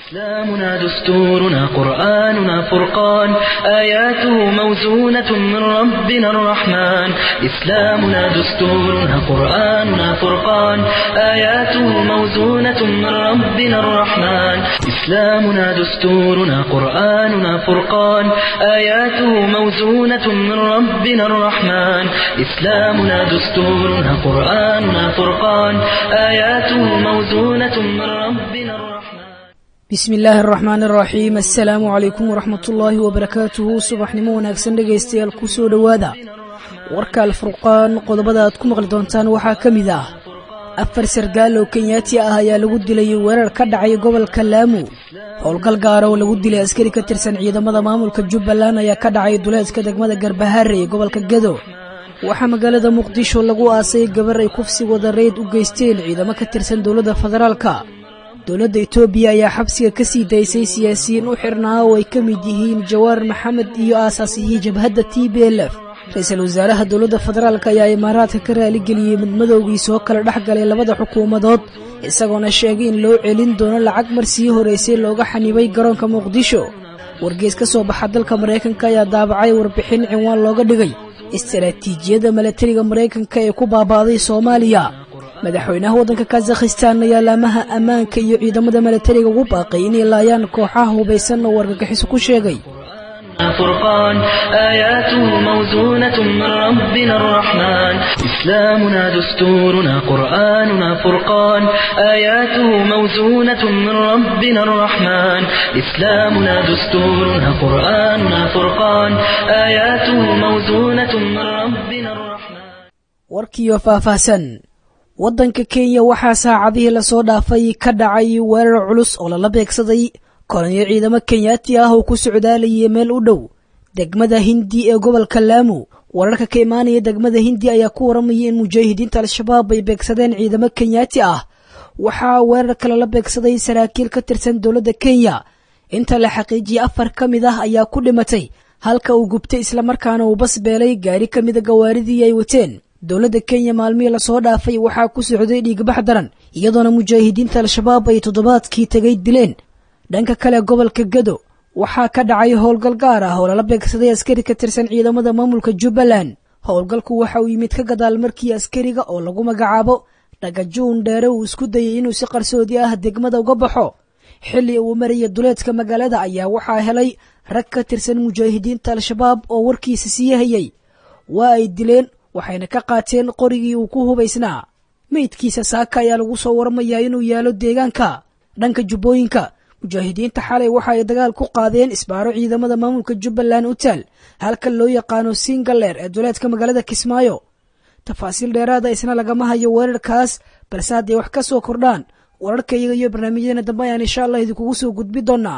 إسلامنا دستورنا قرآننا فرقان آياته موزونة من ربنا الرحمن إسلامنا دستورنا قرآننا فرقان آياته موزونة من ربنا الرحمن إسلامنا دستورنا قرآننا فرقان آياته موزونة من ربنا الرحمن إسلامنا دستورنا قرآننا فرقان آياته موزونة من ربنا الرحمن bismi illaahi araxmaan araxiim assalaamu calaykum waraxmat ullaahi wabarakaatuhu subaxnimo wanaagsan dhegaystayaal ku soo dhowaada warka alfurqaan qodobada aad ku maqli doontaan waxaa ka mid ah afar sargaal oo kenyaati ah ayaa lagu dilay weerar ka dhacay gobolka laamu howlgal gaara oo lagu dilay askari ka tirsan ciidamada maamulka jubbaland ayaa ka dhacay duleedka degmada garbahaare ee gobolka gedo waxaa magaalada muqdisho lagu aasay gabar ay kufsi wadareyd u geysteen ciidamo ka tirsan dowladda federaalka dowladda etoobiya ayaa xabsiga ka sii daysay siyaasiyiin u xirnaa oo ay ka mid yihiin jawaar maxamed iyo aasaasihii jabhadda t b l f ra-iisul wasaaraha dowladda federaalk ayaa imaaraadka ka raaligeliyey madmadowgii soo kala dhex galay labada xukuumadood isagoona sheegay in loo celin doono lacag mar sii horeysay looga xanibay garoonka muqdisho wargeys ka soo baxa dalka maraykanka ayaa daabacay warbixin cinwaan looga dhigay istaraatiijiyadda milatariga maraykanka ee ku baaba'day soomaaliya madaxweynaha waddanka kazakhistan ayaa laamaha ammaanka iyo ciidamada milatariga ugu baaqay inay laayaan kooxaha hubaysan oo wargagixiso ku sheegay فرقان آياته موزونة من ربنا الرحمن إسلامنا دستورنا قرآننا فرقان آياته موزونة من ربنا الرحمن إسلامنا دستورنا قرآننا فرقان آياته موزونة من ربنا الرحمن warkiiyo faahfaahsan waddanka kenya waxaa saacadihii lasoo dhaafay ka dhacay weerar culus oo lala beegsaday kolonyo ciidamo kenyaati ah oo ku socdaalayay meel u dhow degmada hindi ee gobolka laamu wararka ka imaanaya degmada hindi ayaa ku waramayay in mujaahidiinta al-shabaab ay beegsadeen ciidamo kenyaati ah waxaa weerarka lala beegsaday saraakiil ka tirsan dowladda kenya inta la xaqiijiyey afar ka mid ah ayaa ku dhimatay halka uu gubtay islamarkaana uu bas beelay gaari ka mida gawaaridii ay wateen dowladda kenya maalmihii lasoo dhaafay waxaa ku socday dhiigbax daran iyadoona mujaahidiinta al-shabaab ay toddobaadkii tegay dileen dhanka kale gobolka gedo waxaa ka dhacay howlgal gaar ah oo lala beegsaday askari ka tirsan ciidamada maamulka jubbaland howlgalku waxa uu yimid ka gadaal markii askariga oo lagu magacaabo dhagajuun dheere uu isku dayay inuu si qarsoodi ah degmada uga baxo xilli uu maraya duleedka magaalada ayaa waxaa helay rag ka tirsan mujaahidiinta al-shabaab oo warkiisa sii hayay waa ay dileen waxayna ka qaateen qorigii uu ku hubaysnaa meydkiisa saaka ayaa lagu soo waramayaa inuu yaalo deegaanka dhanka jubbooyinka mujaahidiinta xalay waxa ay dagaal ku qaadeen isbaaro ciidamada maamulka jubbaland u taal halka loo yaqaano singaleer ee duleedka magaalada kismaayo tafaasiil dheeraada isna lagama hayo weerarkaas balse hadday wax ka soo kordhaan wararka iyaga iyo barnaamijyadeena dambe ayaan insha allah idinkugu soo gudbi doonaa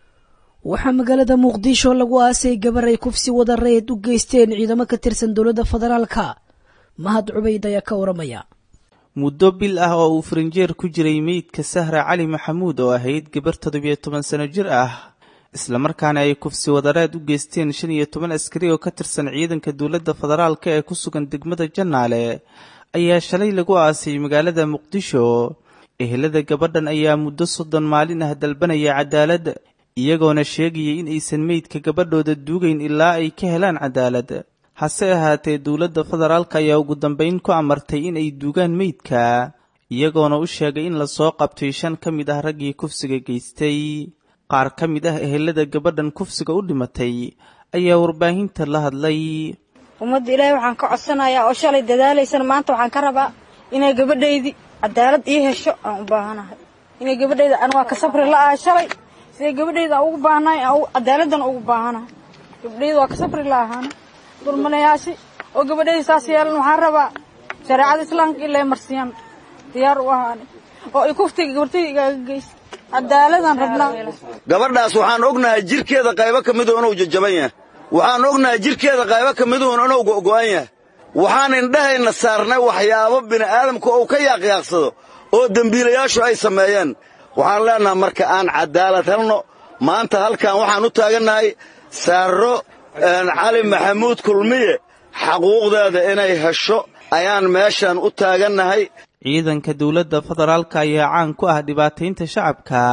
waxaa magaalada muqdisho lagu aasay gabar ay kufsi wadareed u geysteen ciidamo ka tirsan dowladda federaalka mahad cubayd ayaa ka waramaya muddo bil ah oo uu farinjeer ku jiray meydka sahra cali maxamuud oo ahayd gabar toddobiyo toban sano jir ah islamarkaana ay kufsi wadareed u geysteen shan iyo toban askari oo ka tirsan ciidanka dowladda federaalka ee ku sugan degmada jannaale ayaa shalay lagu aasay magaalada muqdisho ehelada gabadhan ayaa muddo soddon maalin ah dalbanaya cadaalad iyagoona sheegayay in aysan meydka gabadhooda duugayn ilaa ay ka helaan cadaalad hase ahaatee dowladda federaalka ayaa ugu dambayn ku amartay in ay duugaan meydka iyagoona u sheegay in lasoo qabtay shan ka mid ah raggii kufsiga geystay qaar ka mid ah ehelada gabadhan kufsiga u dhimatay ayaa warbaahinta la hadlay ummadda ilaahay waxaan ka codsanayaa oo shalay dadaalaysana maanta waxaan ka rabaa inay gabadhaydii cadaalad ii hesho aan u baahanahay inay gabadhayda an waa ka sabri la'ahay shalay siday gabadhayda aan ugu baahanahay cadaaladana ugu baahanahay gabadhayda waa ka sabri la'ahaana dulmanayaasi oo gabadhayda saas yeelan waxaan rabaa shareecada islaamka ilaa marsiyaan diyaar u ahaani oo ay kuftiga gabartayda igaaga geysa cadaaladaan rabnaa gabadhaas waxaan ognahay jirkeeda qaybo ka miduhu inuu jajaban yahay waxaan ognahay jirkeeda qaybo ka miduhun inuu go'go'an yahay waxaan indhahayna saarnay waxyaabo bini'aadamku uu ka yaaqyaaqsado oo dembiilayaashu ay sameeyeen waxaan leennahay marka aan cadaalad helno maanta halkan waxaan u taagannahay saarro cali maxamuud kulmiye xaquuqdeeda inay hesho ayaan meeshan u taagannahay ciidanka dowladda federaalka ayaa caan ku ah dhibaataynta shacabka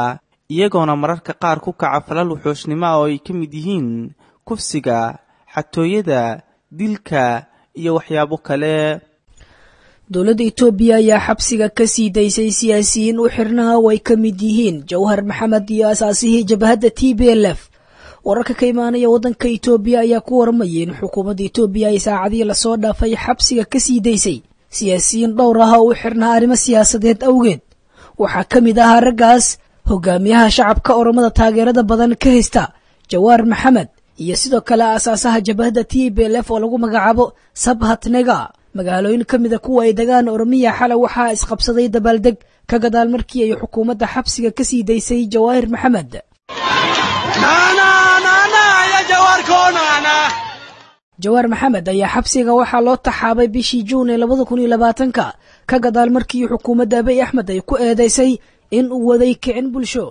iyagoona mararka qaar ku kaca falal wuxuushnimo ah oo ay ka mid yihiin kufsiga xatooyada dilka iyo waxyaabo kale dowladda itoobiya ayaa xabsiga ka sii daysay siyaasiyiin u xirnaha oo ay ka mid yihiin jawhar maxamed iyo asaasihii jabhadda t b l f wararka ka imaanaya waddanka itoobiya ayaa ku warmayay in xukuumadda itoobiya ay saacadihii lasoo dhaafay xabsiga ka sii daysay siyaasiyiin dhowr ah oo u xirnaha arrimo siyaasadeed awgeed waxaa ka mid ahaa raggaas hogaamiyaha shacabka oromada taageerada badan ka haysta jawaar maxamed iyo sidoo kale aasaasaha jabhadda t b l f oo lagu magacaabo sabhatnega magaalooyin ka mida kuwa ay degaan oromiya xalay waxaa isqabsaday dabaaldeg ka gadaal markii ay xukuumadda xabsiga ka sii daysay jawaahir maxamed jawaar maxamed ayaa xabsiga waxaa loo taxaabay bishii juun ee labada kun iyo labaatanka ka gadaal markii xukuumadda abiy axmed ay ku eedeysay in uu waday kicin bulsho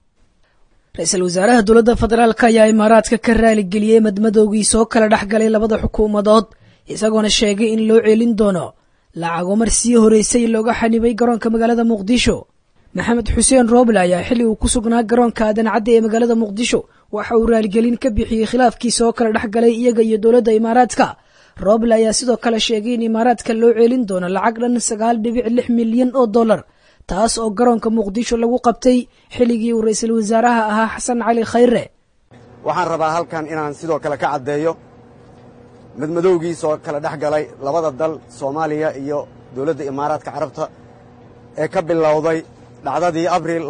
ra-iisul wasaaraha dowladda federaalk ayaa imaaraadka ka raaligeliyey madmadoogii soo kala dhex galay labada xukuumadood isagoona sheegay in loo ceelin doono lacago mar sii horeysay looga xanibay garoonka magaalada muqdisho maxamed xuseen rooble ayaa xilli uu ku sugnaa garoonka adancadda ee magaalada muqdisho waxa uu raaligelin ka bixiyey khilaafkii soo kala dhex galay iyaga iyo dowladda imaaraadka rooble ayaa sidoo kale sheegay in imaaraadka loo ceelin doono lacag dhan sagaal dhibic lix milyan oo dollar taas oo garoonka muqdisho lagu qabtay xilligii uu ra-iisul wasaaraha ahaa xasan cali khayre waxaan rabaa halkan inaan sidoo kale ka caddeeyo madmadowgiisoo kala dhex galay labada dal soomaaliya iyo dowladda imaaraadka carabta ee ka bilowday dhacdadii abril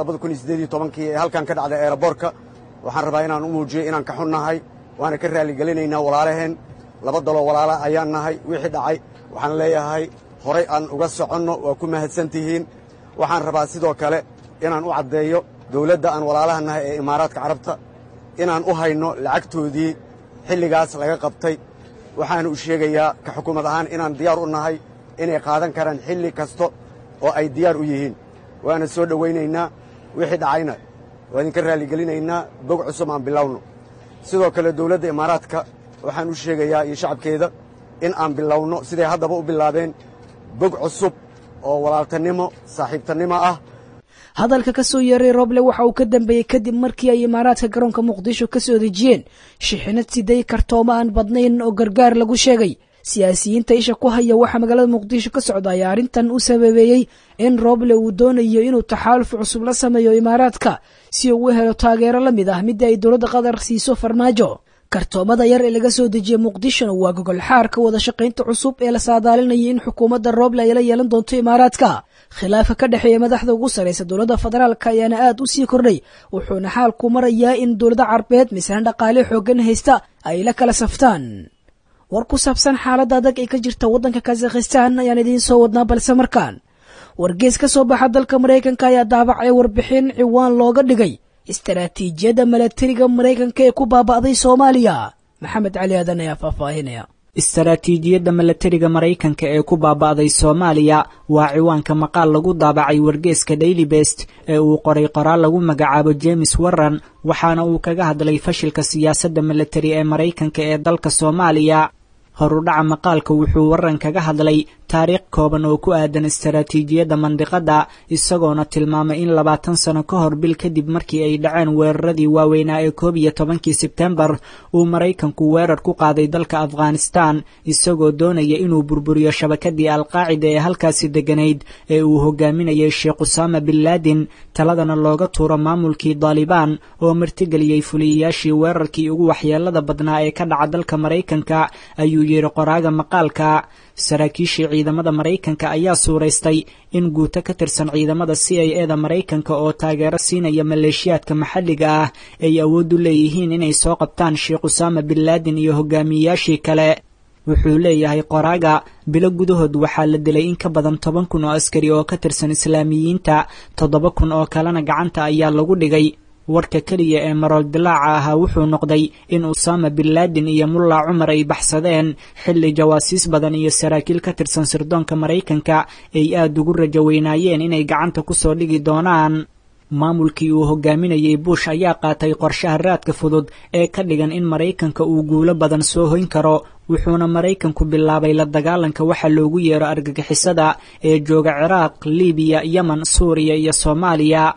kii ee halkan ka dhacday eeraboorka waxaan rabaa inaan u muujiyo inaan ka xunnahay waana ka raalligelinaynaa walaalaheen laba daloo walaala ayaan nahay wixii dhacay waxaan leeyahay horay aan uga soconno waa ku mahadsan tihiin waxaan rabaa sidoo kale inaan u caddeeyo dawladda aan walaalaha nahay ee imaaraadka carabta inaan u hayno lacagtoodii xilligaas laga qabtay waxaana u sheegayaa ka xukuumad ahaan inaan diyaar u nahay inay qaadan karaan xilli kasta oo ay diyaar u yihiin waana soo dhowaynaynaa wixii dhacayna waa idinka raalligelinaynaa bog cusub aan bilowno sidoo kale dawladda imaaraadka waxaan u sheegayaa iyo shacabkeeda in aan bilowno siday haddaba u bilaabeen bog cusub oo walaaltanimo saaxiibtannimo ah hadalka ka soo yeeray roble waxa uu ka dambeeyey kadib markii ay imaaraadka garoonka muqdisho ka soo dejiyeen shixinad siday kartooma aan badnayn oo gargaar lagu sheegay siyaasiyiinta isha ku haya waxaa magaalada muqdisho ka socda ayaa arrintan u sababeeyey in roble uu doonayo inuu taxaaluf cusub la sameeyo imaaraadka si uu u helo taageero la mid ah midda ay dowladda qatar siiso farmaajo kartoomada yar ee laga soo dejiyey muqdishona waa gogol xaarka wada shaqaynta cusub ee la saadaalinayay in xukuumadda roble ay la yeelan doonto imaaraadka khilaafa ka dhexeeya madaxda ugu sarraysa dowladda federaalk ayaana aad u sii kordhay wuxuuna xaalku marayaa in dowlada carbeed misaan dhaqaale xooggan haysta ay la kala saftaan war ku saabsan xaaladda adag ee ka jirta waddanka kazakhistan ayaan idiin soo wadnaa balse markaan wargees ka soo baxa dalka maraykanka ayaa daabacay warbixin ciwaan looga dhigay istaraatiijiyadda milatariga maraykanka ee ku baaba'day soomaaliya maxamed cali aadan ayaa faahfaahinaya istaraatiijiyadda milatariga maraykanka ee ku baaba'day soomaaliya waa ciwaanka maqaal lagu daabacay wargeeska daily best ee uu qoray qoraal lagu magacaabo james warran waxaana uu kaga hadlay fashilka siyaasadda milatari ee maraykanka ee dalka soomaaliya horudhaca maqaalka wuxuu warran kaga hadlay taariikh kooban oo ku aadan istaraatiijiyadda mandiqadda isagoona tilmaamay in labaatan sano ka hor bil kadib markii ay dhaceen weeraradii waaweynaa ee koob iyo tobankii sebtembar uu maraykanku weerar ku qaaday dalka afghanistan isagoo doonaya inuu burburiyo shabakadii alqaacida ee halkaasi degganayd ee uu hogaaminayay sheekh usaama bin laadin taladana looga tuuro maamulkii daalibaan oo martigeliyey fuliyayaashii weerarkii ugu waxyeelada badnaa ee ka dhaca dalka maraykanka ayuu yidhi qoraaga maqaalka saraakiishii ciidamada maraykanka ayaa suuraystay in guuto ka tirsan ciidamada c i e da maraykanka oo taageero siinaya maleeshiyaadka maxalliga ah ay awood u leeyihiin inay soo qabtaan sheekh usaama bin laadin iyo hogaamiyeyaashii kale wuxuu leeyahay qoraaga bilo gudahood waxaa la dilay in ka badan toban kun oo askari oo ka tirsan islaamiyiinta toddoba kun oo kalena gacanta ayaa lagu dhigay warka keliya ee marool dilaaca ahaa wuxuu noqday in usaama bin laadin iyo mulla cumar ay baxsadeen xilli jawaasiis badan iyo saraakiil ka tirsan sirdoonka maraykanka ay aad ugu rajo weynaayeen inay gacanta ku soo dhigi doonaan maamulkii uu hogaaminayey bush ayaa qaatay qorshaha raadka fudud ee ka dhigan in maraykanka uu guulo badan soo hoyn karo wuxuuna maraykanku bilaabay la dagaalanka waxa loogu yeero argagixisada ee jooga ciraaq libiya yemen suuriya iyo soomaaliya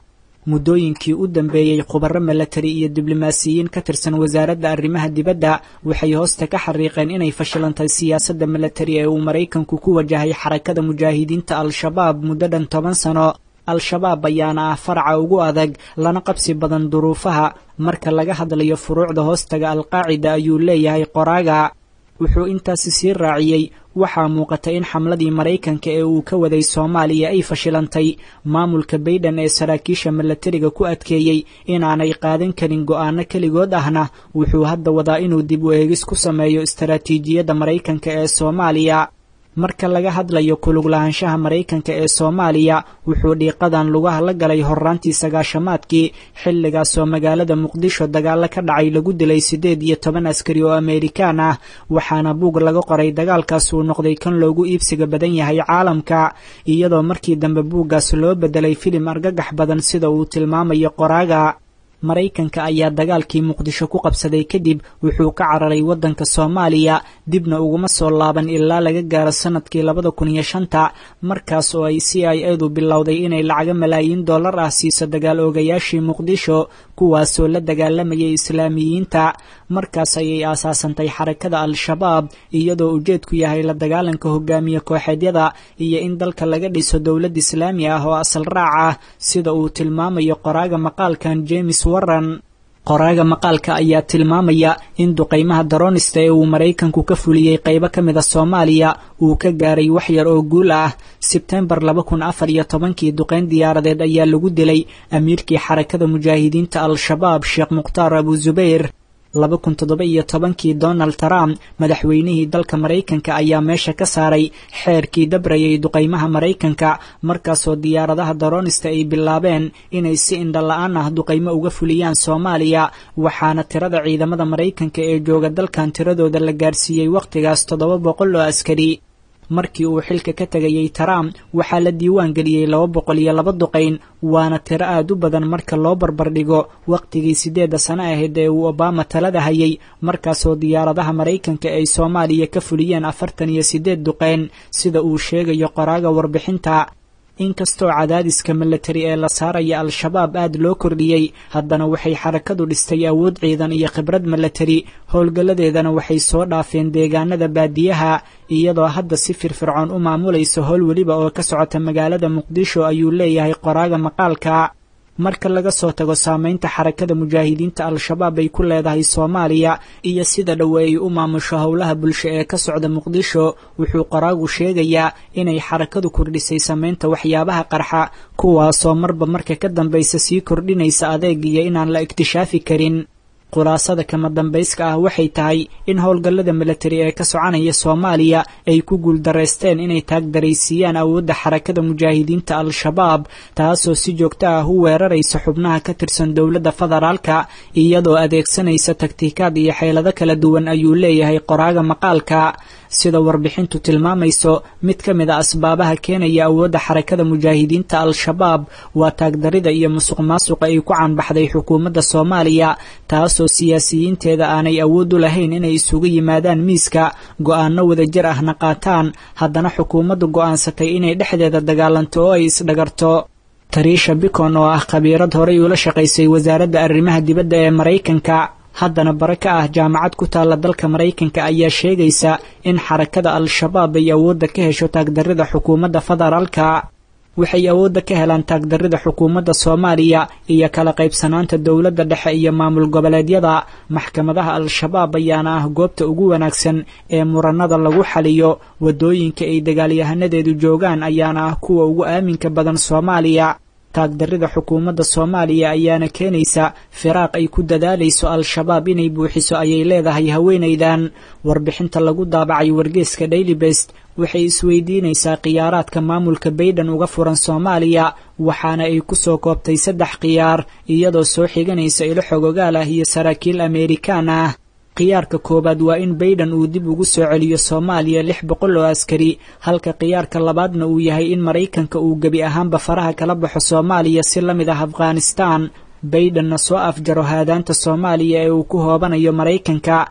muddooyinkii u dambeeyey khubaro milatari iyo diblomaasiyiin ka tirsan wasaaradda arrimaha dibadda waxay hoosta ka xariiqeen inay fashilantay siyaasadda milatari ee uu maraykanku ku wajahay xarakada mujaahidiinta al-shabaab muddo dhan toban sano al-shabaab ayaana ah faraca ugu adag lana qabsi badan duruufaha marka laga hadlayo furuucda hoostaga alqaacida ayuu leeyahay qoraaga wuxuu intaasi sii raaciyey waxaa muuqata in xamladii maraykanka ee uu ka waday soomaaliya ay fashilantay maamulka baydhan ee saraakiisha milatariga ku adkeeyey inaanay qaadan karin go'aano keligood ahna wuxuu hadda wadaa inuu dib u eegis ku sameeyo istaraatiijiyadda maraykanka ee soomaaliya marka laga hadlayo kulug lahaanshaha maraykanka ee soomaaliya wuxuu dhiiqadan lugaha la galay horraantii sagaashamaadkii xilligaasoo magaalada muqdisho dagaalo ka dhacay lagu dilay siddeed iyo toban askari oo ameerikaan ah waxaana buug laga qoray dagaalkaas uu noqday kan loogu iibsiga badan yahay caalamka iyadoo markii dambe buuggaas loo beddelay filim argagax badan sida uu tilmaamayo qoraaga maraykanka ayaa dagaalkii muqdisho ku qabsaday kadib wuxuu ka cararay waddanka soomaaliya dibna uguma soo laaban ilaa laga gaaro sannadkii labada kun iyo shanta markaas oo ay c i edu bilowday inay lacago malaayiin dollar ah siiso dagaal oogayaashii muqdisho kuwaasoo la dagaalamayay islaamiyiinta markaas ayay aasaasantay xarakada al-shabaab iyadoo ujeedku yahay la dagaalanka hogaamiye kooxeedyada iyo in dalka laga dhiso dowlad islaami ah oo asal raac ah sida uu tilmaamayo qoraaga maqaalkan james warran qoraaga maqaalka ayaa tilmaamaya in duqaymaha daroonista ee uu maraykanku ka fuliyey qaybo ka mid a soomaaliya uu ka gaaray wax yar oo guul ah sebtembar laba kun afar iyo tobankii duqayn diyaaradeed ayaa lagu dilay amiirkii xarakada mujaahidiinta al-shabaab sheekh mukhtaar abu zubayr laba kun toddoba iyo tobankii donald trump madaxweynihii dalka maraykanka ayaa meesha ka saaray xeerkii dabrayay duqaymaha maraykanka markaasoo diyaaradaha daroonista ay bilaabeen inay si indhala-aan ah duqaymo uga fuliyaan soomaaliya waxaana tirada ciidamada maraykanka ee jooga dalkan tiradooda la gaarsiiyey wakhtigaas toddoba boqol oo askari markii uu xilka ka tegayey trump waxaa la diiwaan geliyey laba boqol iyo laba duqayn waana tiro aad u badan marka loo barbardhigo wakhtigii siddeedda sano ahayd ee uu obama talada hayay markaasoo diyaaradaha maraykanka ay soomaaliya ka fuliyeen afartan iyo siddeed duqayn sida uu sheegayo qoraaga warbixinta inkastoo cadaadiska milatari ee la saaraya al-shabaab aad loo kordhiyey haddana waxay xarakadu dhistay awood ciidan iyo khibrad milatari howlgalladeedana waxay soo dhaafeen deegaanada baadiyaha iyadoo hadda si firfircoon u maamulaysa howl weliba oo ka socota magaalada muqdisho ayuu leeyahay qoraaga maqaalka marka laga soo tago saamaynta xarakada mujaahidiinta al-shabaab ay ku leedahay soomaaliya iyo sida dhowe ay u maamusho howlaha bulsho ee ka socda muqdisho wuxuu qoraagu sheegayaa inay xarakadu kordhisay samaynta waxyaabaha qarxa kuwaasoo marba marka ka dambaysa sii kordhinaysa adeeg iyo inaan la ikhtishaafi karin khulaasada kama dambayska ah waxay tahay in howlgallada milatari ee ka soconaya soomaaliya ay ku guuldareysteen inay taagdaraysiiyaan awoodda xarakada mujaahidiinta al-shabaab taasoo si joogto ah u weeraraysa xubnaha ka tirsan dowladda federaalka iyadoo adeegsanaysa taktiikaad iyo xeelado kala duwan ayuu leeyahay qoraaga maqaalka sida warbixintu tilmaamayso mid ka mid a asbaabaha keenaya awoodda xarakada mujaahidiinta al-shabaab waa taagdarida iyo musuq maasuqa ay ku caanbaxday xukuumadda soomaaliya taasoo siyaasiyiinteeda aanay awood u lahayn inay isugu yimaadaan miiska go'aano wadajir ahna qaataan haddana xukuumaddu go'aansatay inay dhexdeeda dagaalanto oo ay isdhagarto tariisha bicon oo ah khabiirad horay ula shaqaysay wasaaradda arrimaha dibadda ee maraykanka haddana bare ka ah jaamacad ku taalla dalka maraykanka ayaa sheegaysa in xarakada al-shabaab ay awoodda ka hesho taagdarrida xukuumadda federaalka waxay awoodda ka helaan taagdarrida xukuumadda soomaaliya iyo kala qaybsanaanta dowladda dhexe iyo maamul goboleedyada maxkamadaha al-shabaab ayaana ah goobta ugu wanaagsan ee muranada lagu xaliyo waddooyinka ay dagaalyahanadeedu joogaan ayaana ah kuwa ugu aaminka badan soomaaliya taagdarrida xukuumadda soomaaliya ayaana keenaysa firaaq ay ku dadaalayso al-shabaab inay buuxiso ayay leedahay haweenaydan warbixinta lagu daabacay wargeeska daily best waxay isweydiinaysaa khiyaaraadka maamulka baydhan uga furan soomaaliya waxaana ay ku soo koobtay saddex khiyaar iyadoo soo xiganaysa ilo xogogaal ah iyo saraakiil ameerikaan ah khiyaarka koowaad waa in baydhan uu dib ugu soo celiyo soomaaliya lix boqol oo askari halka khiyaarka labaadna uu yahay in maraykanka uu gebi ahaanba faraha kala baxo soomaaliya si la mid ah afghanistaan baydhanna soo afjaro haadaanta soomaaliya ee uu ku hoobanayo maraykanka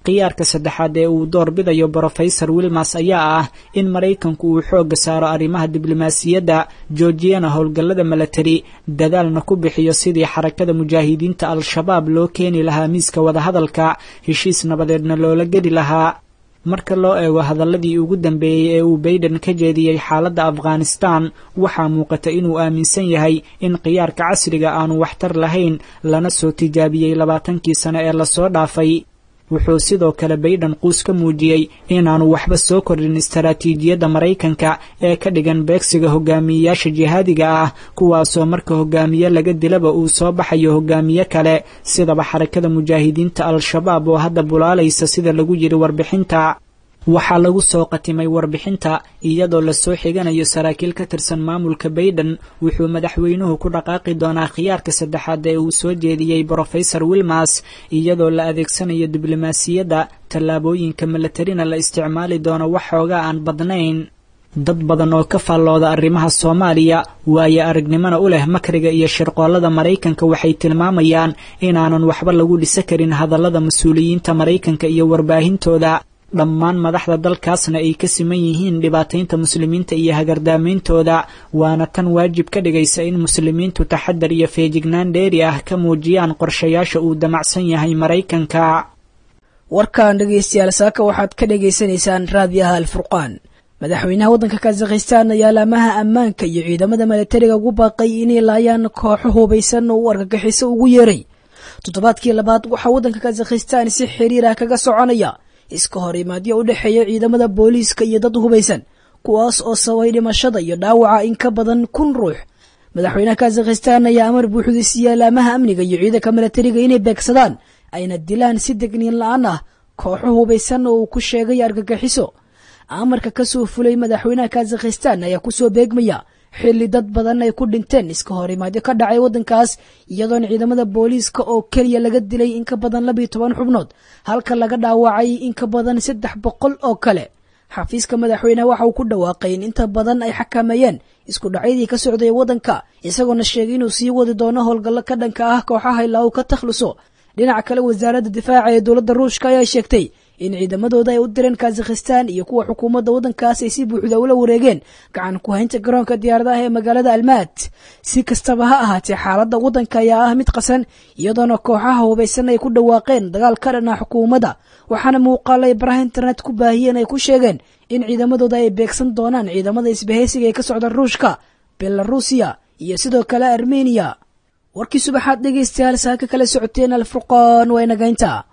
khiyaarka saddexaad ee uu doorbidayo brofesor wilmas ayaa ah in maraykanku uu xoogga saaro arrimaha diblomaasiyadda joojiyana howlgallada milatari dadaalna ku bixiyo sidii xarakada mujaahidiinta al-shabaab loo keeni lahaa miiska wadahadalka heshiis nabadeedna loola geli lahaa marka loo eego hadaladii ugu dambeeyey ee uu bayden ka jeediyey xaaladda afghanistan waxaa muuqata inuu aaminsan yahay in khiyaarka casriga aanu waxtar lahayn lana soo tijaabiyey labaatankii sano ee lasoo dhaafay wuxuu sidoo kale bayden quus ka muujiyey inaanu waxba soo kordhin istaraatiijiyadda maraykanka ee ka dhigan beegsiga hogaamiyeyaasha jihaadiga ah kuwaasoo marka hogaamiye laga dilaba uu soo baxayo hogaamiye kale sidaba xarakada mujaahidiinta al-shabaab oo hadda bulaalaysa sida lagu yiri warbixinta waxaa lagu soo qatimay warbixinta iyadoo lasoo xiganayo saraakiil ka tirsan maamulka bayden wuxuu madaxweynuhu ku dhaqaaqi doonaa khiyaarka saddexaad ee uu soo jeediyey brofesor wilmas iyadoo la adeegsanayo diblomaasiyadda tallaabooyinka milatarina la isticmaali doono wax xoogaa aan badnayn dad badan oo ka faallooda arrimaha soomaaliya waayo aragnimona u leh makriga iyo shirqoollada maraykanka waxay tilmaamayaan inaanan waxba lagu dhisa karin hadallada mas-uuliyiinta maraykanka iyo warbaahintooda dhammaan madaxda dalkaasna ay ka siman yihiin dhibaataynta muslimiinta iyo hagardaameyntooda waana tan waajib ka dhigaysa in muslimiintu taxadar iyo feejignaan dheeri ah ka muujiyaan qorshayaasha uu damacsan yahay maraykanka warkan dhegaystayaal saaka waxaad ka dhagaysanaysaan raadiyaha alfurqaan madaxweynaha waddanka kazakhistan ayaa laamaha ammaanka iyo ciidamada milatariga ugu baaqay inay laayaan kooxo hubaysan oo u argagixiso ugu yeeray toddobaadkii labaad waxaa waddanka kazakhistan si xiriir ah kaga soconaya iska hor imaadyo u dhexeeya ciidamada booliiska iyo dad hubaysan kuwaas oo sababay dhimashada iyo dhaawaca in ka badan kun ruux madaxweynaha kazakhistan ayaa amar buuxda siiya laamaha amniga iyo ciidanka milatariga inay beegsadaan ayna dilaan si degniin la-aan ah kooxo hubaysan oo uu ku sheegay argagixiso amarka ka soo fulay madaxweynaha kazakhistan ayaa kusoo beegmaya xilli dad badan ay ku dhinteen iska hor imaadyo ka dhacay waddankaas iyadoona ciidamada booliiska oo keliya laga dilay in ka badan labiyo toban xubnood halka laga dhaawacay in ka badan saddex boqol oo kale xafiiska madaxweyneha waxa uu ku dhawaaqay in inta badan ay xakameeyeen isku dhacyadii ka socday waddanka isagoona sheegay inuu sii wadi doono howlgallo ka dhanka ah kooxaha ilaa uu ka takhluso dhinaca kale wasaaradda difaaca ee dowladda ruushka ayaa sheegtay in ciidamadooda ay u direen kazakhistan iyo kuwa xukuumadda waddankaas ay si buuxda ula wareegeen gacan ku haynta garoonka diyaaradaha ee magaalada almaad si kastaba ha ahaatee xaaladda waddanka ayaa ah mid qasan iyadoona kooxaha hubaysan ay ku dhawaaqeen dagaal ka dhan ah xukuumadda waxaana muuqaal ay baraha internet ku baahiyeen ay ku sheegeen in ciidamadooda ay beegsan doonaan ciidamada isbahaysiga ee ka socda ruushka belarusiya iyo sidoo kale armeniya warkii subaxaad dhegaystayaal saaka kala socoteen alfurqaan waa inagaynta